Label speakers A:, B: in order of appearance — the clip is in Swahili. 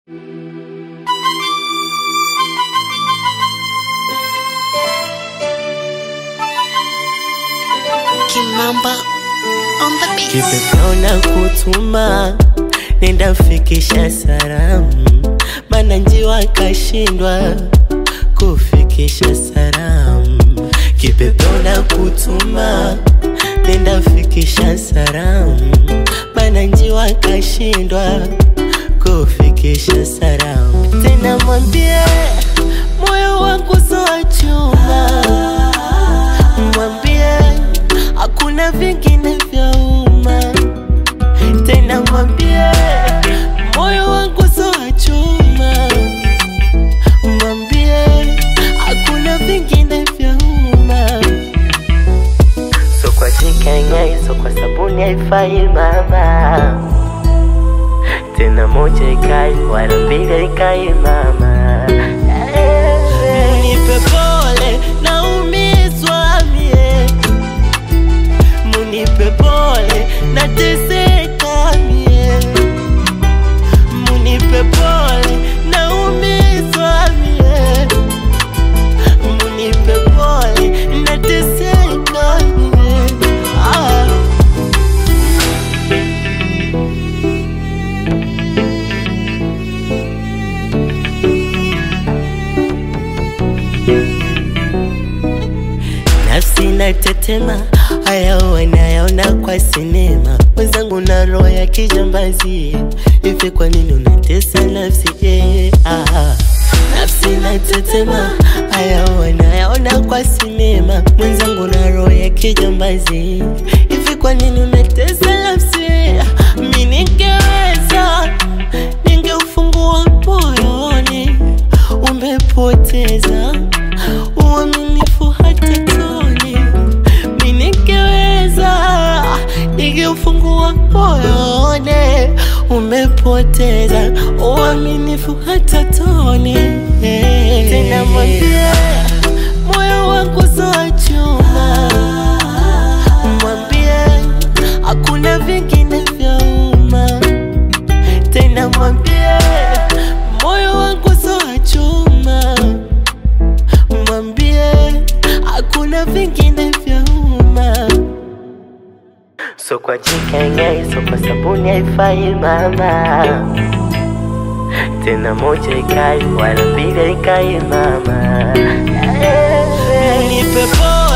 A: Kimamba on the beat.
B: Kipepeo na kutuma nenda fikisha salamu, mana njiwa kashindwa kufikisha salamu. Kipepeo na kutuma nenda fikisha salamu, mana njiwa kashindwa kufikisha salamu. Tena mwambie moyo wangu soa chuma, mwambie hakuna vingine vya umma. Tena mwambie moyo wangu soa chuma, mwambie hakuna vingine vya umma. So kwa chikenge, so kwa sabuni haifai mama, tena moja ikai wala mbili ikai mama. Nipe pole naumizwa mie, munipe pole nateseka mie, munipe pole naumizwa mie, munipe pole nateseka mie. Ah. Nafsi natetema, haya wanayaona kwa sinema. Mwenzangu na roho ya kijambazi, hivi kwa nini unatesa nafsi eh, ah. Nafsi natetema, haya wanayaona kwa sinema. Mwenzangu na roho ya kijambazi, hivi kwa nini unatesa nafsi? Mi ningeweza, ningeufungua moyoni, umepoteza uaminifu hata toni. Mi ningeweza, ningeufungua moyoni, umepoteza uaminifu hata toni. Tena mwambie moyo wangu soa chuma, mwambie hakuna vingine vya umma. Tena mwambie moyo wangu soa chuma, mwambie hakuna vingine vya umma. So kwa jikenge, so kwa sabuni haifai mama, tena moja ikai wala mbili ikai mama. Nipe pole